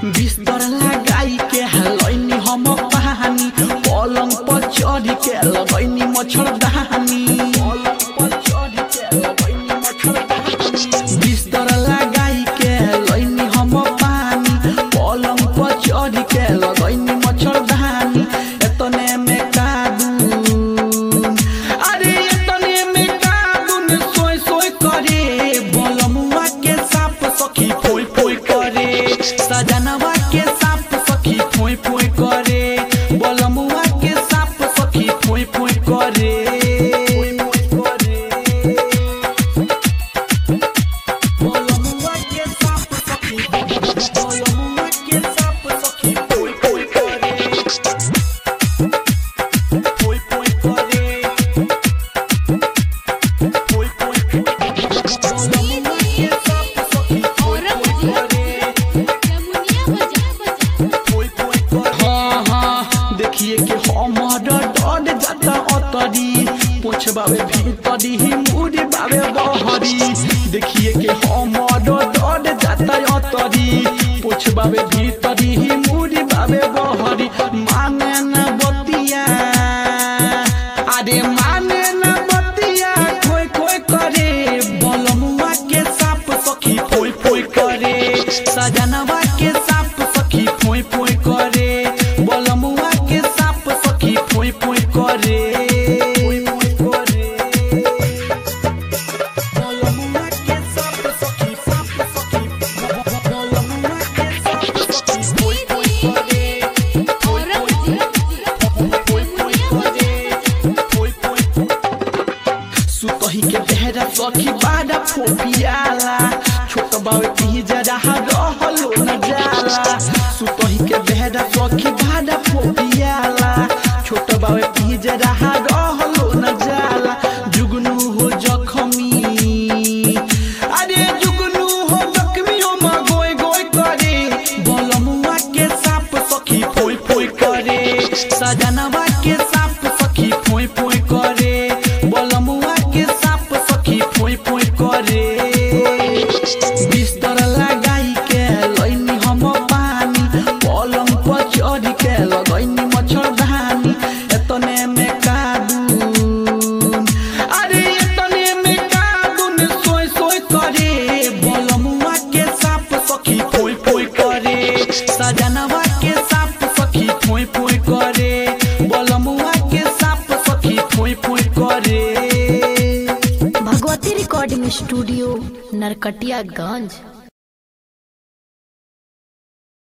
बिस्तर लगाई के हलैनी हम पानी पलंग पर चढ़ के लगैनी मच्छरदानी बिस्तर लगाई के लैनी हम पानी पलंग पर चढ़ के लगैनी मच्छरदानी एतने में कादून अरे एतने में कादून सोय सोय करे बलमुआ के साप सखी फोय फोय करे सजनवा के साप सखी फोय फोय करे बलमुआ के साप सखी फोय फोय करे बलमुआ के साप सखी बलमुआ के साप सखी फोय फोय करे फोय फोय करे फोय फोय बलमुआ के साप सखी फोय फोय करे हाँ हाँ देखिए कि हमर डर जाता अतरी पोछबावे भीतरी मुड़ी बावे बहरी देखिए कि हमर डर जाता अतरी पोछबावे भीतरी मुड़ी बावे बहरी माने न बतिया अरे माने न बतिया खोय खोय करे बलमुआ के साप सखी फोय फोय करे सजनवा के साप सखी फोय फोय करे बलमुआ के साप सखी फोय फोय करे बलमुआ के साप सखी साप सखी बलमुआ के साप सखी फोय फोय करे फोय फोय फोय फोय सुतही के बेहरा सखी बाड़ा फोपियाला छोट बावे पी जरा रहलो न जाला सुतही के बेहरा सखी बाड़ा फोपियाला छोट बावे पी जरा रहलो न जाला जुगनू हो जखमी अरे जुगनू हो जखमी हो मा गोय गोय करे बलमुआ के साप सखी फोय फोय करे सजनवा के साप सखी फोय फोय करे बलमुआ के साप सखी फोय फोय करे बिस्तर लगाई के लैनी हम पानी पलंग पर चढ़ के लगैनी मच्छरदानी एतने में कादून अरे एतने में कादून सोय सोय करे बलमुआ के साप सखी फोय फोय करे सजनवा के साप सखी फोय फोय करे बलमुआ के साप सखी फोय फोय करे भगवती रिकॉर्डिंग स्टूडियो नरकटियागंज